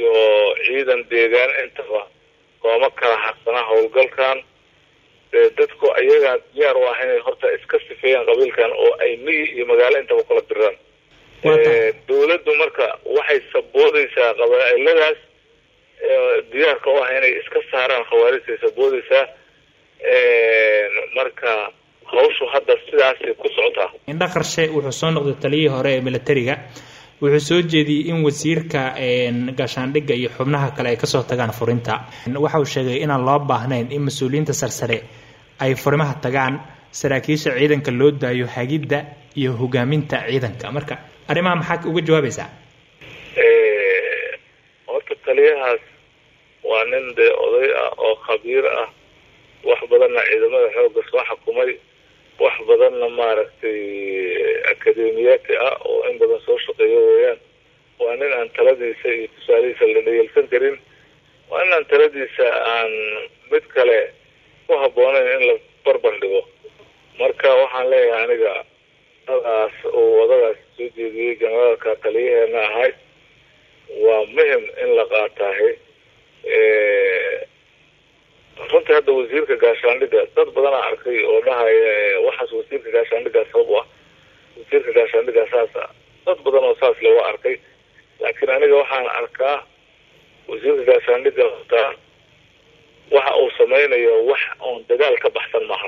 iyo ciidan deegaan intaba looma kala harsanaa howlgalkan dadku ayagaa diyaar u ah inay horta iska sifeeyaan qabiilkan oo ay miyi iyo magaalo intaba kula diraan dawladdu marka waxay saboodaysaa qabaa'iladaas diyaarka u ah inay iska saaraan khawaarijtay saboodaysaa marka hawshu hadda sidaasay ku socotaa indha qarshe wuxuu soo noqday taliyihii hore ee militariga wuxuu soo jeediyey in wasiirka gaashaandhigga iyo xubnaha kale ay kasoo tagaan furinta waxa uu sheegay inaan loo baahnayn in mas-uuliyiinta sarsare ay furimaha tagaan saraakiisha ciidanka loo daayo hagidda iyo hogaaminta ciidanka marka arrimaha maxaad uga jawaabaysaa horta taliyahaas waa nin dee oday ah oo khabiir ah wax badanna ciidamada xoogga soo xukumay wax badanna maaragtay akademiyaati ah oo in badan soo shaqeeyo weeyaan waa nin aan taladiisa iyo tusaalihiisa la dhayelsan karin waa nin aan taladiisa aan mid kale ku habboonayn in la barbar dhigo marka waxaan leeyahay aniga dadaas uu odagaas soo jeediyey generaalka taliyaheena ahay waa muhim in la qaataahe runtii hadda wasiirka gaashaandhigga dad badanaa arkay oo dhahaya waxaas wasiirka gaashaandhiggaa sabab u ah wasiirka gaashaandhiggaa saasa dad badan oo saas le waa arkay laakiin aniga waxaan arkaa wasiirka gaashaandhigga hortaa waxa uu samaynayo wax oon dagaal ka baxsan maahan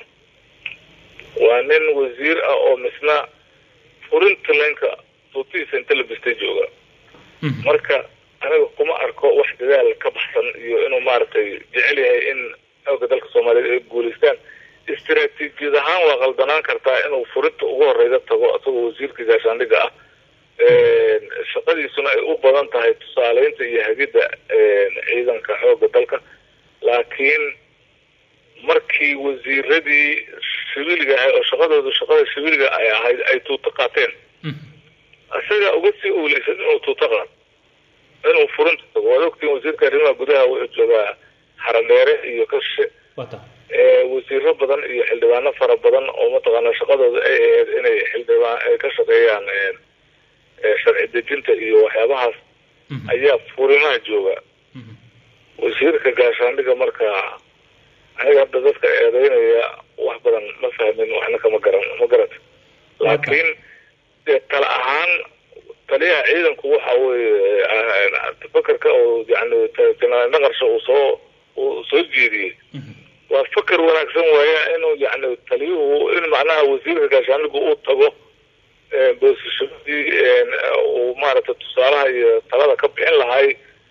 waa nin wasiir ah oo misna furinta leenka tuutihiisa inta la bistay jooga marka aniga kuma arko wax dadaal ka baxsan iyo inuu maaragtay jecel yahay in xooga dalka soomaaliyeed ay guulaystaan istaraatiijiyad ahaan waa qaldanaan kartaa inuu furinta ugu horeyda tago isagoo wasiirka gaashaandhigga ah shaqadiisuna ay u badan tahay tusaaleynta iyo hagidda ciidanka xooga dalka laakiin markii wasiiradii siviiliga ahay oo shaqadooda shaqada siviiliga ay ahayd ay tuuto qaateen isaga uga sii uuleysan inuu tuuto qaad inuu furinta tago waad ogtiin wasiirka arrimaha gudaha wuxuu joogaa xaradheere iyo kashe wasiiro badan iyo xildhibaano fara badan oo mataqaana shaqadooda ay ahayd inay xildhibaan ay ka shaqeeyaan sharci dejinta iyo waxyaabahaas ayaa furimaha jooga wasiirka gaashaandhigga marka aniga hadda dadka eedeynaya wax badan ma fahmin waxna kama garan ma garata laakiin dee tala ahaan taliyaha ciidanku waxa weye fakerka oo yani naqarsha uu soo uu soo jeediyey waa faker wanaagsan waaya inuu yani taliyuhu in macnaha wasiirka gaashaandhiggu uu tago boosashamadii uu maaragtay tusaalaha iyo talada ka bixin lahay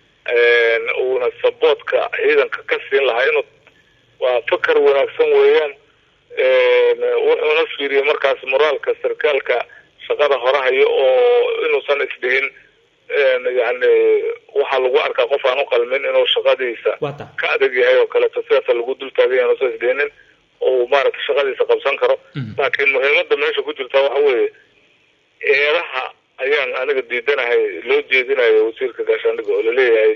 uuna saboodka ciidanka ka siin lahaa inuu waa faker wanaagsan weeyaan wuxuuna fiiriyey markaas moraalka sarkaalka shaqada horahayo oo inuusan isdhihin yani waxaa lagu arkaa qof aan u qalmin inuu shaqadiisa ka adag yahay oo kaleeto sidaasa lagu dul taagay inuusan isdhihinin oo maaragtay shaqadiisa qabsan karo laakiin muhiimada meesha ku jirta waxa weeye eedaha ayaan aniga diidanahay loo jeedinayo wasiirka gaashaandhigga oo laleeyahay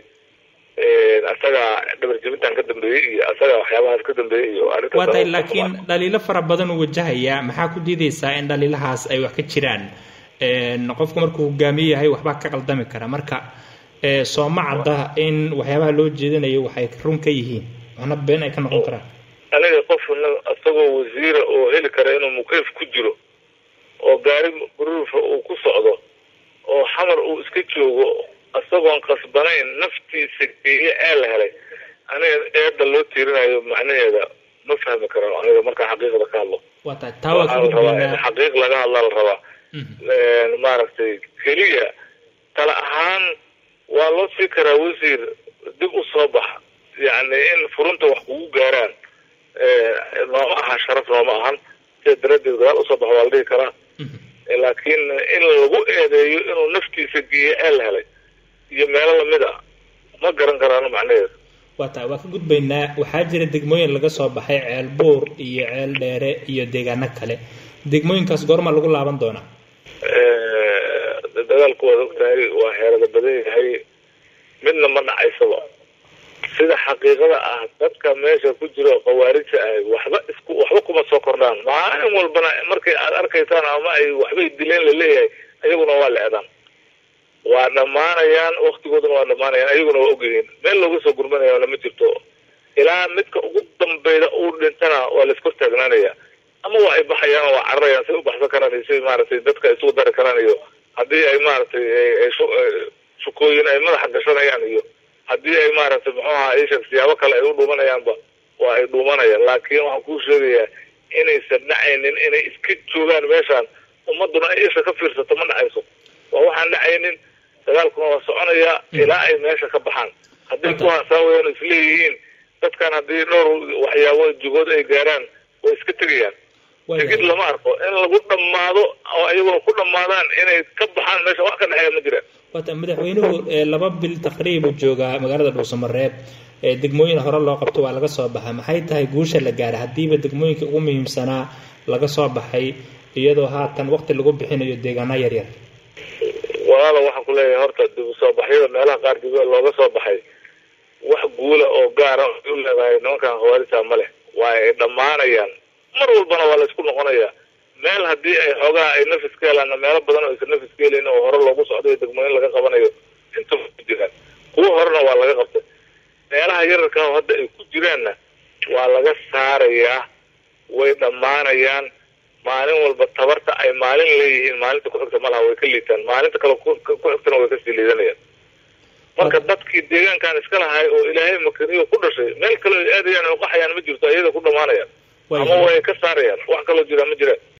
asagaa dhabarjebintan ka dambeeyey iyo asagaa waxyaabahaas ka dambeeyey iyo waa tahay laakiin dhaliilo fara badan uu wajahaya maxaa ku diideysaa in dhaliilahaas ay wax ka jiraan qofku markuu hogaamiye yahay waxbaa ka qaldami kara marka sooma cadda in waxyaabaha loo jeedinayo waxay run ka yihiin waxna been ay ka noqon karaan aniga qofna isagoo wasiira oo heli kara inuu mukayf ku jiro oo gaari guruufa uu ku socdo oo xamar uu iska joogo isagoon qasbanayn naftiisa geeye ee la helay aniga eedda loo tiirinayo macnaheeda ma fahmi karo aniga markaa xaqiiqda ka hadlo waa tahay taa waa ka gudbaynaa xaqiiq laga hadlaa la rabaa maaragtay keliya tala ahaan waa loo sii karaa wasiir dib u soo bax yacni in furunta wax kugu gaaraan nooma aha sharaf nooma ahan sida daradeed gadaal usoo baxo waa la dhihi karaa laakiin in lagu eedeeyo inuu naftiisa geeye ee la helay iyo meelo lamid a ma garan karaano macnaheeda waa tahay waa ka gudbaynaa waxaa jira degmooyin laga soo baxay ceel buur iyo ceel dheere iyo deegaano kale degmooyinkaas goorma lagu laaban doonaa dagaalku waad ogtahay waa heerada badan yahay midna ma dhacaysaba sida xaqiiqada ah dadka meesha ku jiro khawaarija ah waxba isku waxba kuma soo kordhaan maalin walbana markay aad arkaysaan ama ay waxbay dileen laleeyahay ayaguna waa leedaan waa dhammaanayaan waktigooduna waa dhammaanayaan ayaguna waa ogyihiin meel looga soo gurmanaya ma jirto ilaa midka ugu dambeyda uu dhintana waa la iskor taagnaanaya ama waa ay baxayaan oo waa cararayaan say u baxsan karaan iyo si maaragtay dadka isugu dari karaan iyo haddii ay maaragtay shukooyin ay madaxa gashanayaan iyo haddii ay maaragtay muxuu ahaa ishak siyaabo kale ay u dhuumanayaanba waa ay dhuumanayaan laakiin waxaan kuu sheegayaa inaysan dhacaynin inay iska joogaan meeshaan ummaduna ay isha ka fiirsato ma dhacayso waa waxaan dhacaynin dagaalkuna waa soconayaa ilaa ay meesha ka baxaan hadday ku hasaawayaan isleeyihiin dadkan haddii dhowr waxyaabo jugood ay gaaraan way iska tegayaan tegid lama arko in lagu dhammaado oo ayaguna ku dhammaadaan inay ka baxaan meesha wax ka dhexeeya ma jiraan wata madaxweynuhu laba bil taqriibu joogaa magaalada dhuusamareeb degmooyin hore loo qabto waa laga soo baxay maxay tahay guusha la gaaray haddiiba degmooyinka ugu muhiimsanaa laga soo baxay iyadoo haatan waqti lagu bixinayo deegaana yaryar walaalo waxaan ku leeyahay horta dib u soo baxyada meelaha qaar dib looga soo baxay wax guula oo gaara u leedahay nimankan khawaarita ma leh waa ay dhammaanayaan mar walbana waa la isku noqonayaa meel haddii ay xoogaha ay nafis ka helaanna meelo badan oo aysan nafis ka helayn oo hore loogu socdayo degmooyin laga qabanayo inta ku jiraan kuwo horena waa laga qabtay meelaha yararka oo hadda ay ku jiraanna waa laga saarayaa way dhammaanayaan maalin walba tabarta ay maalin leeyihiin maalinta ku-xigta malaha way ka liitaan maalinta kale ku-xigtana way kasii liidanayaan marka dadkii deegaankan iska lahay oo ilaahay makaniyo ku dhashay meel kaleo ay aadayaan oo qaxayaan ma jirto ayada ku dhammaanayaan ama way ka saarayaan wax kaloo jiraan ma jiraan